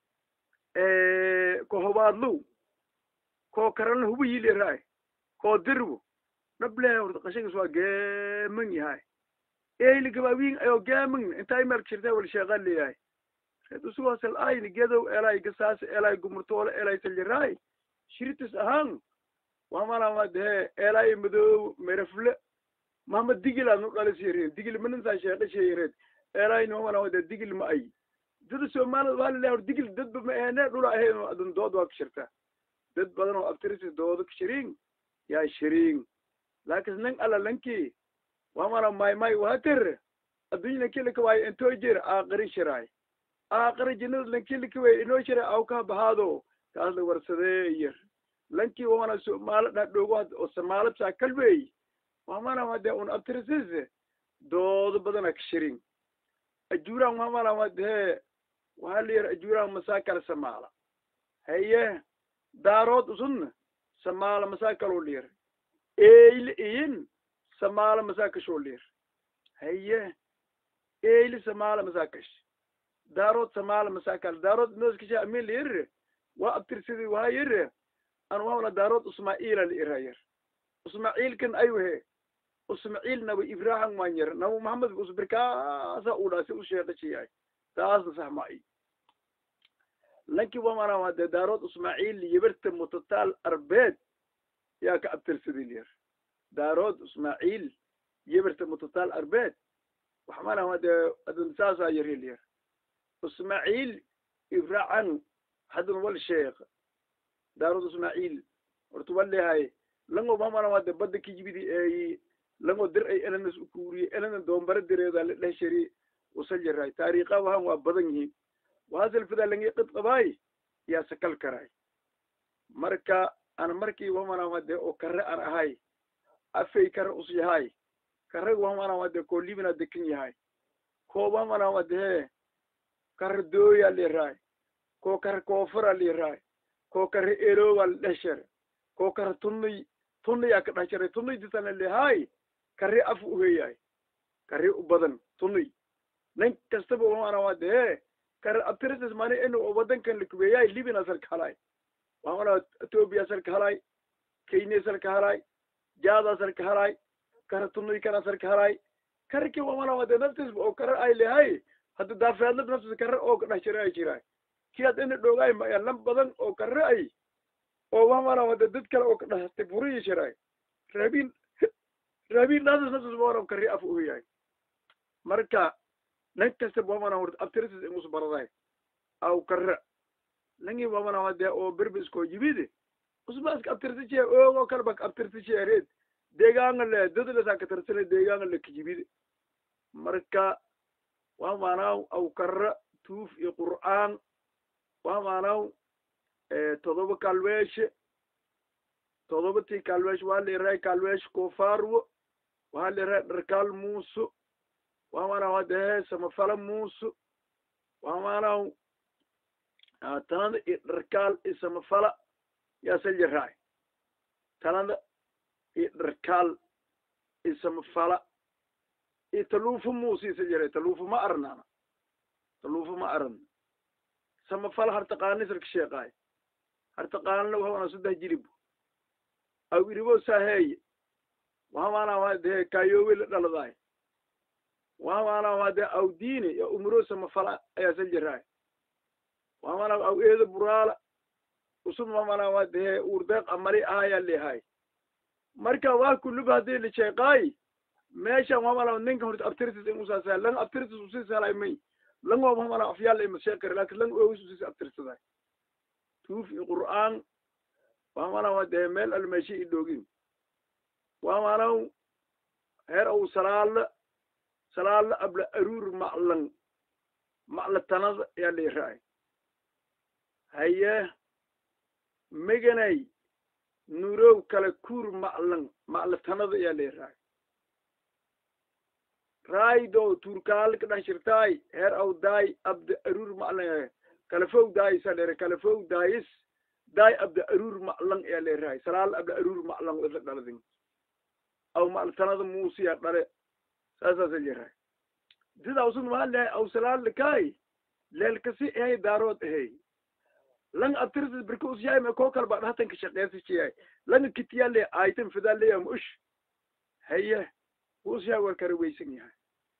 ko hobaadlow ko karalna huba yileeraay ko dirbo nable horta qashagis waa geeman yahay eyli gabaawin ayo geeman intaay meel jirta wal sheeqan leeyahay reed usugoosel ayni gedow elay gasaas elay gumurtoole elay saljaraay shiritis ahaan wamana wadee elay madoow merefle mama digil aad nu dhalisireen digil manintaa sheeqa sheeyareed elay nomana wade digil ma ay dada soomaalida waa lalehay hor digil dadba ma ahene dhula ahayn oo adan dood waa ka shirtaa dad badan oo abtirisi doodo ka shiriin yaa shiriin laakin nin alla lankii wamana may may wahatir addunya lankilika waayo intoo jir aaqari shiraay aaqari jinnada lankilika way inoo shira aw kaa bahaado kaas la warsadee yar lankii wamana somaalo dhadhogo oo samaalad saa kalweey wamana wade un abtirisis doodo badana ka shirin ajuuraan wamana wade waxaa la yar ajuuraan masaakal samaala haye daarood usunna samaala masaakaloo liyar eyle iyin samaala masaakashoo liyar haye eyle samaala masaakash daarood samaala masaakal daarood nooskasha amin layirre waa abtirsidi waa yirre an wamana daarood usmaa'iila liira yar usmaaciilkan aywahe usmaciil naba ibrahim waan yar naba maxamed usbirkaasa u dhaasi u sheeqashiyahay taasna sax ma ay lanki wamana wade daarood usmaaciil yibarta mutataal arbeed yaa ka abtirsadil yar daarood ismaaciil yibarta mutataal arbeed waxmana wade adun saasaa yaril yar ismaaciil ibracan hadun wal sheekh daarood ismaaciil horta walehay lango mamana wade badda kijibidi eeyi lango dir ay elenas ukuuriye elena doombara direeda la dheh shari usal jaraay taariikha wahan waa badan yihiin wahasal fida langi qid qabaay yaa sakal karaay marka ana markii wamanawade oo kare an ahay afay kare us yahay kareg wamanawade koo libina dekan yahay ko wamanawade he kare dooya liraay ko kare koofara liraay ko kare elowa la dheh shere ko kare tunniy tunniyaa ka dheh sharay tunniy disana lihaay kare af uheyahay kare u badan tunniy nin kastaba wamanawade he kare abtirisis mani inu oo wadankan lakubeeyahay libina salka halay waamana ethoobia salka halay kenya salka halay jaada salka halay kare tunniy kana salka halay karki wamanawade naftis oo kare ay lehay hadda daafeadlad naftis kare oo ka dheh sharay ay jiraay kiyaad ina dhoogaay maya lan badan oo kare ay oo wamanawade dad kale oo ka dhahastay furiyi shiraay raabin raabin naftis naftis wamanam kare af uheyahay marka nan kastaba wamana horta abtirisis ingus baraday aw kare langi wamana wade oo berbisko yimide usba iska abtirtiche oogo kalba abtirtiche red deegaanga le dadlesa katarsane deegaanga le kijibide marka wamanaw aw kare tuuf iyo qur'aan wamanaw todoba kalweeshe todoba ti kalweesh waa liray kalweesh kofarwo waa liray dharkal muuso wamana wadehe samafala muuso wamanaw tanada iyo dharkaal iyo samafala yaasal jaraay tanada iyo dharkaal iyo samafala iyo taluufo muuso isal jaray taluufo ma arnana taluufo ma aran samafala hartaqaani salka sheeqaay hartaqaanina wahawana saddex jiribo aw iribo saheeye wahamana wadehe kayowe la dhaladaay wamana wade aw diine yo umro samafala ayaa sal jaraay wamana aw eedo buraala usub mamana wadehe urdeeq amali ahaya lehay marka waa kuluba hadii la sheeqaay meeshan wamana ninka horta abtirtis in usaasa lang abtirtis usisalay may lang waa wamana afyaal ima sheekar lakin lang ogus usis abtirsaday tuuf i qur'aan wamana wadehe meel almeeshi i dhoogin wamanaw heer aw salaala salaala abla aruur maclan macla tanada yaa liiraay haye meganay nurow kala kuur maclan macla tanada yaa liiraay raaydo turkaal ka dhex shirtaay heer aw daay abda aruur maclan kalafow daayis aa dheere kalafow daayis daay abda aruur maclan yaa liiraay salaala abla aruur maclan wada dhaladin aw macla tanada muusiya dhale saasaasa jiraay sida usun maa lehay aw salaalikaay leelkasi ehay daarood ehay langa abtirsis birka usyahay me koo kalba dhahatanka shaqeysisiyay langa kitiyale aitan fidaleya ma ush haye usyahay war kara weysan yahay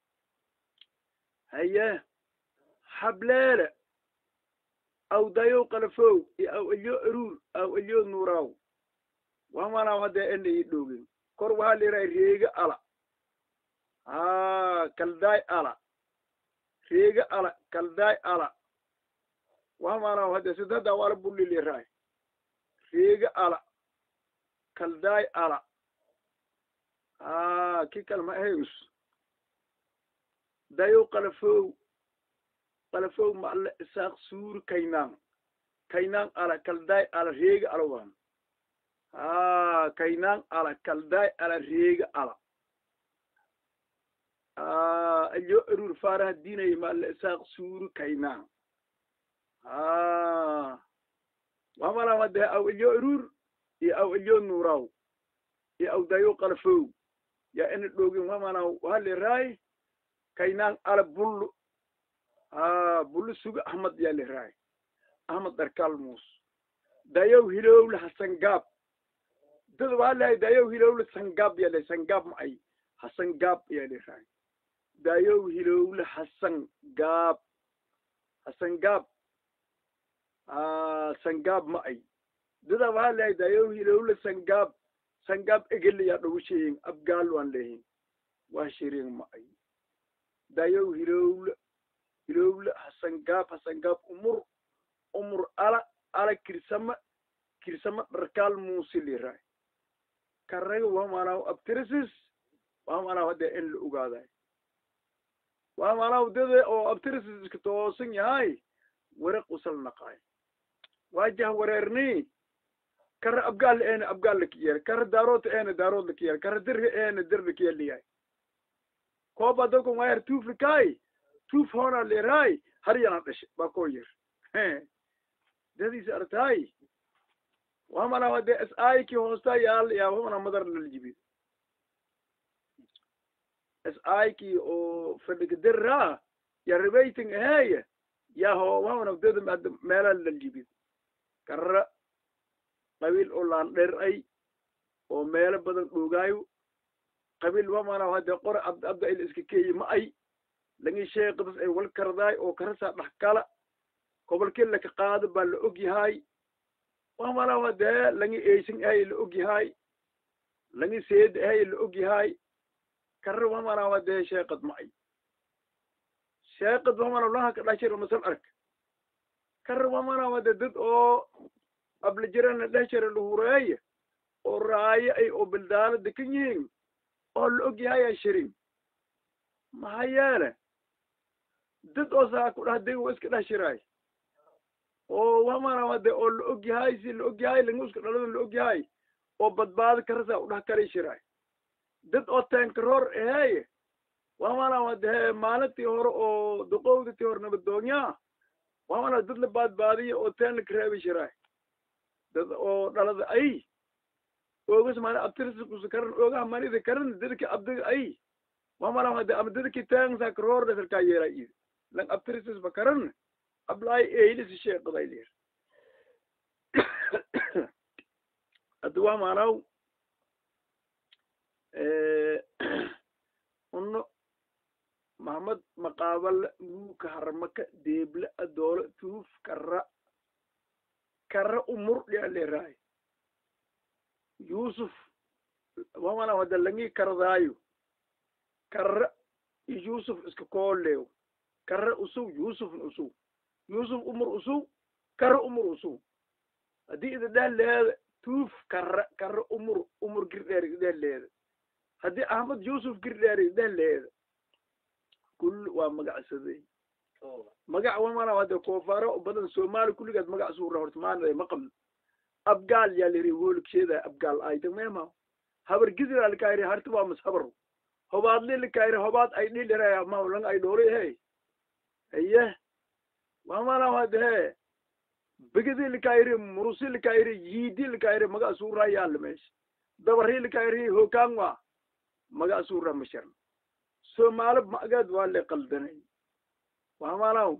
haye hableele aw dayow qalafow iyo aw elyo aruur aw elyo nuuraaw wamana hadee ena ii dhoogin kor waxaa liray reega ala ha kaldaay ala reega ala kaldaay ala wamana hade sidada wala bulli liray reega ala kaldaay ala ha ki kalma ahays dayow qalafow qalafow maala isaaq suur kaynaan kaynaan ala kaldaay ala reega ala wan ha kaynaan ala kaldaay ala reega ala alyo erur faraha dinay maala isaaq suuru kaynaan ha wamala wade aw elyo erur iyo aw elyo nuuraw iyo aw dayo qalafow ya ina dhogin wamana waliraay kaynaan ala bullu ha bullu suga ahmad ya liraay ahmad darkal muus dayow hilowle hasan gaab dad waa lehay dayow hilowle sangaab ya le sangaab ma ay hasan gaab ya liraay dayow hilowle hasan gaab hasan gaab sangaab ma ay dada waa lehay dayow hilowle sangaab sangaab egele yaa dhogu sheeyin abgaal waan lehin waa shirin ma ay dayow hilowle hilowle hasangaab hasangaab umur umur ala ala kirsama kirsama dharkaal muusi liraay karaga wamanaw abtirisis waa maanaa hadee in la ogaaday waa maanaa wadada oo abtiris iska toosan yahay waraq usal naqaay waa jah wareerni kara abgaal eena abgaal lakiyeel kara daarood eena daarood lakiyeel kara dirri eena dir lakiyeel liyahay kooba dadku wayar tuuf likaay tuuf hoona leeraay har yana dhashe baa koo yir dadiisa artaay waa maanaa hadee s i ki hoosta yaal yaa wamana madar laljibid s i ki oo fadhigdirra ya ribayting aheeye yaho wamana dada meela laljibid kara qabiil oo laandheer ay oo meelo badan dhogaayo qabiil wamana hadee qore abd abda il iska keeyi ma ay langi sheekadas ay wal kardaay oo karasaa dhax kala gobolkii laka qaado baa la og yahay wamana hadee langi eysin ahay la og yahay langi seed ahay la og yahay kara wamana hadee sheekad ma ay sheekad wamana laha ka dhashir masal ark kara wamana hadee dad oo ablajirana dhehjara lahureeye oo raayo ay oo bildaano dekan yihiin oo la og yahay aan shirin maxaa yeele dad oo saa ku dhah deg wa iska dheh shiraay oo wamana hade oo la og yahay si la og yahay langu iska dhalada la og yahay oo badbaado karasaa udhah kari shiraay dad oo teenkaroor aheeye wamana hade maalintii hore oo duqowdatii hore nabadoonyaa wamana dad la baadbaadiyo oo teen laka reebi shiraay dad oo dhalada ay ogas mana abtirisa kusa karan ogaha manida karan dadka abdiga ay wamana hade ama dadki teensa karoor dhasarkaa yeera id lang abtirisas ba karan ablaay eylisi sheeqaday leer hadda waa maanaw uno mahamad maqaabala guuka harmaka deebla adoolo tuuf kara kara umur dhia leeraay yusuf wamana hada langi kardaayo kara yusuf iska kooleew kara usuw yusufna usuw yusuf umur usuw kara umur usuw haddii ida dheh leeda tuuf kara kara umur umur girdheer ideh leeda haddii ahmad yusuf girdheer ideh leeda kul waa magacsaday magac wamana hade koofaro badan soomaali kulligaad magac suura horta maanada maqal abgaal yaa liri woolksheeda abgaal ayta mema habar gidira likairi harti waa mas habar hobaadli likairi hobaad ay dhiliraya maulang ay dhori he aye wamana hade he bigidi likairi murusi likairi yiidi likairi maga suura yaalla meesha dabari likairi hokangwa maga suura masharn soomaali magad waa le qaldanay wamanaw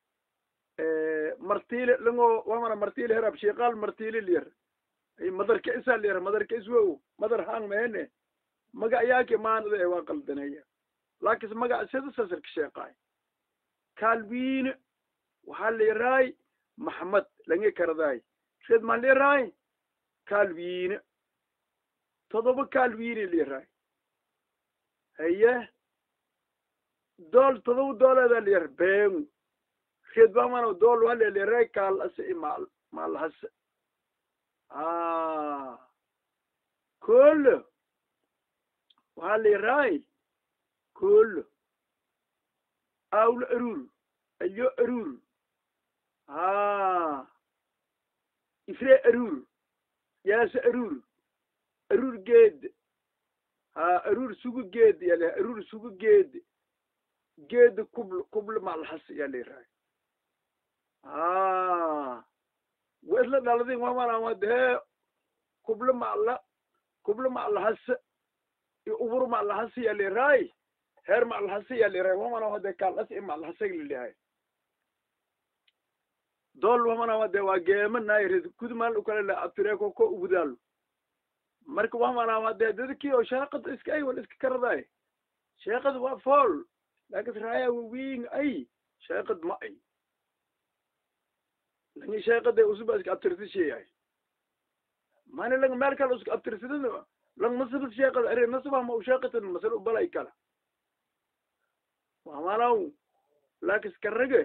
martile lango wamana martile herab shiqal martile lir ay madarka isa lir madarka iswo madar hang mehene maga yaake maanade waa qaldanaya laakis maga sida sasarka sheeqaay kalwiine waxaa leeraay maxamed langi kardaay red ma leeraay kalwiine todoba kalwiine leeraay haye dool todoba dooleeda leer beengu red bamana dool wale leeraay kaal ase i maal maal hase kolo waxaa leeraay kolo awlo arur ayo arur ifre arur yaase arur arur geed ha arur sugu geed yale arur sugu geed geed kubl kubl malhas yaleeraay wa isla dhaladin wamanamade kublo mala kublo malahas i ubur malahas yaleeraay heer malahas yaleeraay wamanamade kalas i malahasag lilihay dool wamanamade waa geema nairid kudmal ukale la abtireko ko ugudaalo marka wamanamade dadki oo sheekad iska ay wal iska karadaay sheekad waa fool lakas raaya wawiin ay sheekad ma ay langi sheekade usuba iska abtirsisheeyahay mani lang meel kale iska abtirsidin lang masabas sheekad are nasaba ma u sheekatan masal ubalay kala wamanaw lakis karage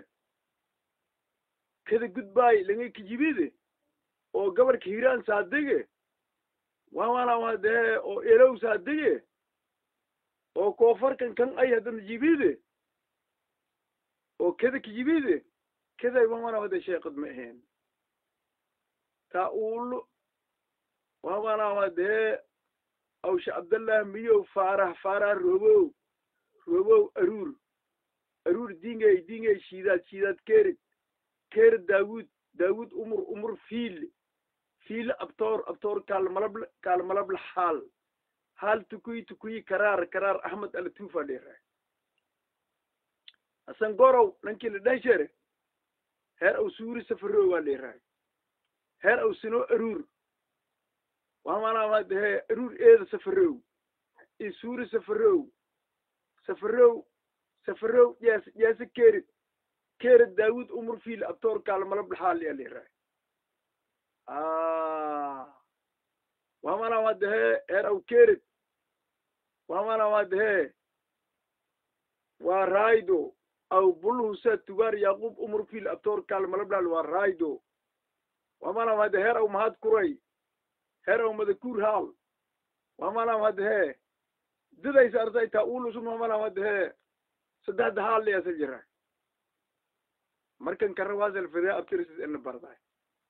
kada gudbaay langi kijibide oo gabarka hiraan saadege wamanaw hadee oo elow saadege oo koofarkan kan ay haddana jibide oo keda ka jibide keday wamana wada sheekad ma ahayn taa uulu wamana wade awsha abdallah miyow faarah faarah robow robow aruur aruur dingey dingey shiidaad shiidaad kerid kerid daawud daawud umur umur fiil fiil abtoor abtoor kaalmalab kaalmalabla haal haal tukuyi tukuyi karaar karaar ahmed alatufa dhera hasan gorow nankii la dhan shere heer aw suuri safarow waa dheeraay heer aw sino aruur wamanamadahe aruur eeda safarow i suuri safarow safarow safarow jees jeese kerid kerid daawud umur fiil abtoor kaalmalabla haal yaa dheeraay wamana wadahe heer aw kerid wamana wadahe waa raydo aw bulhusa tugar yaqub umur fil abtor kalmalablal waa raydo wamana wade heer aw mahad kuray heer aw madakur haal wamana wadahe didaysa artay ta ulusun wamana wadahe saddexda haal liyasa jira markan karawasel fide abtirisis ina barday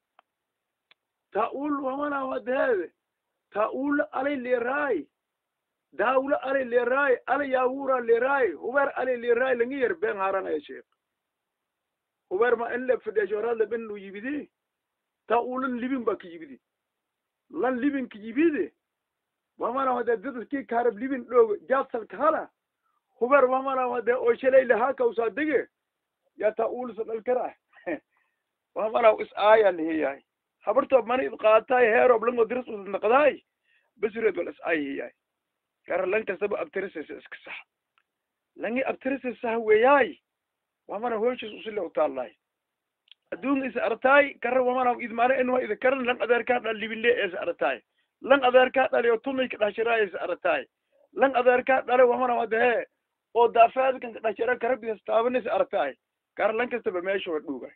taul wamana wadheede taul alay leeraay daawla alay leeraay alay yaawura leeraay huber alay leeraay langi yer ben haranaya sheek huber ma in le fideshorada ben lu yibidi taulan libin ba ki yibidi lan libin ki yibidi wamana wade dadki karab libin dhoog jasal kala huber wamana wade oo shalay lahaa kausaa dege ya taul sadal kara wamana is aaya lihiyahay habarto mana id qaatay heerob lango diris usnaqdaay basureed wal is ayhiyaay kara lan kastaba abtirisaysa iska sax langi abtirisay sax weeyaay wamana hooshiis usile utaalaay adduun is artaay kara wamana idmaana inwa ida karan lan adeerkaa dhal libinle es artaay lan adeerkaa dhale oo tumay ka dhashiraay is artaay lan adeerkaa dhale wamana wadahe oo daafaadkan ka dhashira karabis taabanis artaay kara lan kastaba meesha wa dhuugay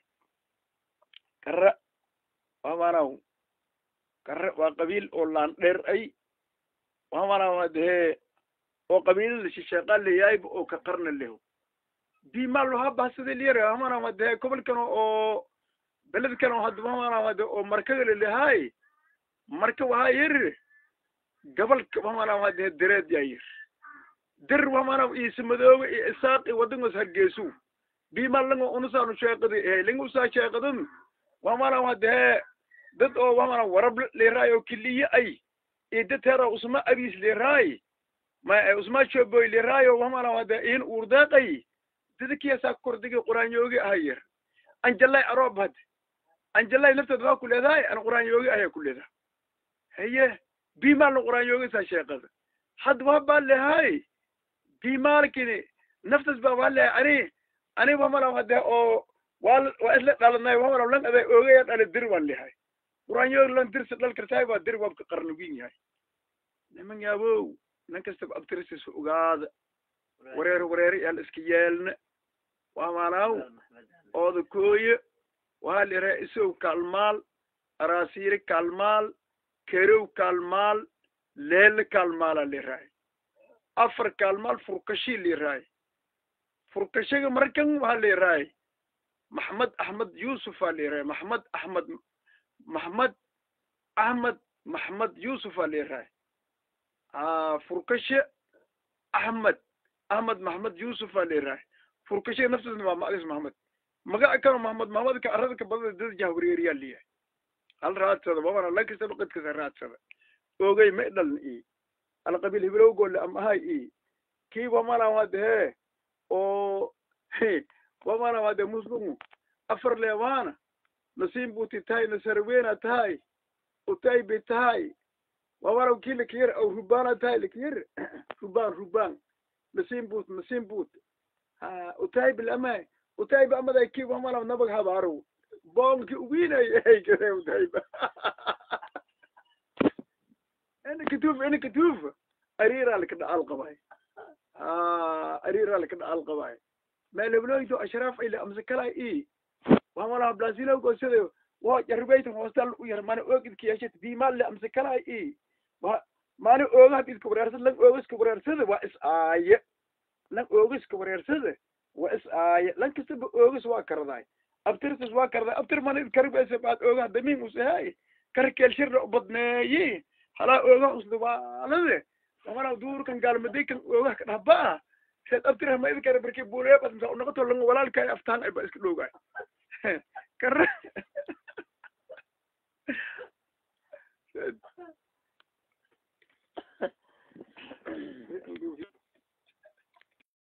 kara wamanaw kare waa qabiil oo laan dheer ay wamana wadahe oo qabiilada shisheeqa leyaayba oo ka qarna leho bimaalo habahsada liyare wamana wadahe gobolkan oo beledkan oo hadda wamana wade oo markagale lehaay marka wahaa yeri gabalka wamana wadahe dereed yaa yir der wamana isa madoobe iyo isaaq iyo wadangos hargeysu bimal lango unusaanu sheeqadi ehe linga usaa sheeqadun wamana wadahe dad oo wamana warab leeraay oo kiliye ay iyo dad heera usma abiis leeraay ma usma shoboy leeraay oo wamana wada in urdeeqay dadkiyasaa kordigi quraanyoogi ahayir anjalay aroob had anjalay lafteed waa ku leedahay an quraanyoogi ayaa ku leedahay haye bimaal quraanyoogi saa sheeqada had waa baa lehay bimaalkini naftas baa waa lehay ani ani wamana wade oo waa waa isla dhalanay wamana lan aday oogaya dhali dir waan lehay quraanyoogi lan dirsi dhal kartaay baa dir waabka qarnugin yahay niman yaabow nan kastaba abtirisis ogaada wareer wareer yaal iska yeelna waa maanaw ooda kooye waa lira isow kaalmaal araasiire kaalmaal kerow kaalmaal leele kaalmaala liraay afar kaalmaal furkashi liraay furkashiga markan waa liraay maxmed axmed yuusufa liraay maxmed axmed maxmed axmed maxmed yuusufa liraay furkashe axmed ahmed maxmed yuusufa liraay furkashiga naftiisna waa macdis maxmed magaca kano maxmed maxmedka aradka badada dad jahwareeriyaa liyahay hal raadsada wabana lan kastaba qadkasa raadsada ogey ma dhaln i alqabiil hiblowgole amahay i kii wamana wadahe oo wamana wade muslimu afar leewaana nasiim buti tahay nasarweena tahay utay be tahay wamana kii lakiyar aw rubaana tahay lakiyar rubaan rubaan nasiim but nasiim but ha utay bil amay utay ba amaday kii wamana nabag habaaro boonki uwiinay ay kare utayba ina katuuf ina katuuf ariiraa laka dhacal qabay ariiraa laka dhacal qabay meelebloyto ashraaf ile amse kala i wamala blasilo sida wa jarbaytan hostal u yar mana ogidki yashat bimalle amse kala i wa maani ooga had iska wareersada lan ooga iska wareersada waa is aaye lan ooga iska wareersada waa is aaye lan kastaba oogas waa karadaay abtirtas waa karadaay abtir mana karibese baad ooga damiin usahay karkeel shirna ubadneeye halaa ooga usdubaalade amana duurkan gaalmaday kan ooga ka dhahbaa seed abtirah ma idin kara barki buulee bas misa unoqoto lan walaalkaay aftaan ay ba iska dhowgaay kara